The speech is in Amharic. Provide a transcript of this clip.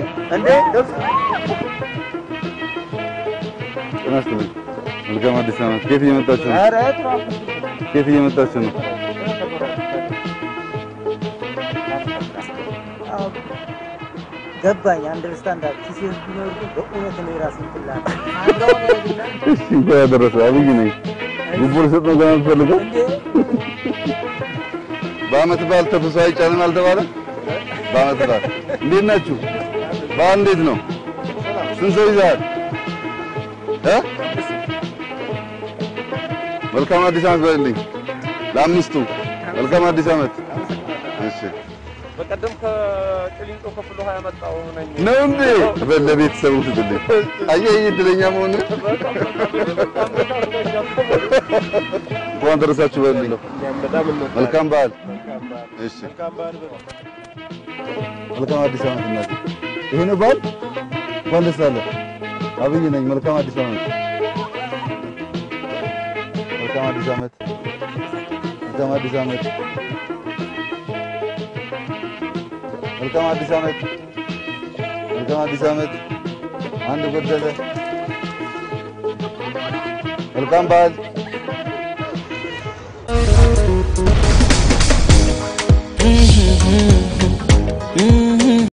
እንዴ ደስ ጤና ይስጥልኝ። መልካም አዲስ ዓመት። ከየት እየመጣችሁ ነው? ኧረ ትራፊክ ከየት እየመጣችሁ ነው? አዎ፣ ገባኝ። አንደርስታንድ ኪሴ ቢኖር ግን በእውነት ነው የራሴ ትላል እሺ፣ እንኳን ያደረሰ አብይ ነኝ። ጉቦ ልሰጥ ነው ገና የምትፈልገው? በዓመት በዓል ተፍሶ አይጫንም አልተባለም? በዓመት በዓል እንዴት ናችሁ? በዓል እንዴት ነው? ስንት ሰው ይዘሃል? እ መልካም አዲስ ዓመት በልልኝ ለአምስቱ። መልካም አዲስ ዓመት። እሺ በቀደም ከቅሊንጦ ከፍሎ ሀያ መጣሁ ነኝ። ነው እንዴ? በል ለቤተሰቡ ስትልኝ አየህ፣ ይህ እድለኛ መሆን እንኳን ደረሳችሁ በልልኝ። መልካም በዓል። እሺ መልካም አዲስ ዓመት እናቴ። ይሄ ነው በዓል። እንኳን ደስ አለ። አብይ ነኝ። መልካም አዲስ ዓመት። መልካም አዲስ ዓመት። መልካም አዲስ ዓመት። መልካም አዲስ ዓመት። መልካም አዲስ ዓመት። አንድ ጎደለ። መልካም በዓል። Mm-hmm.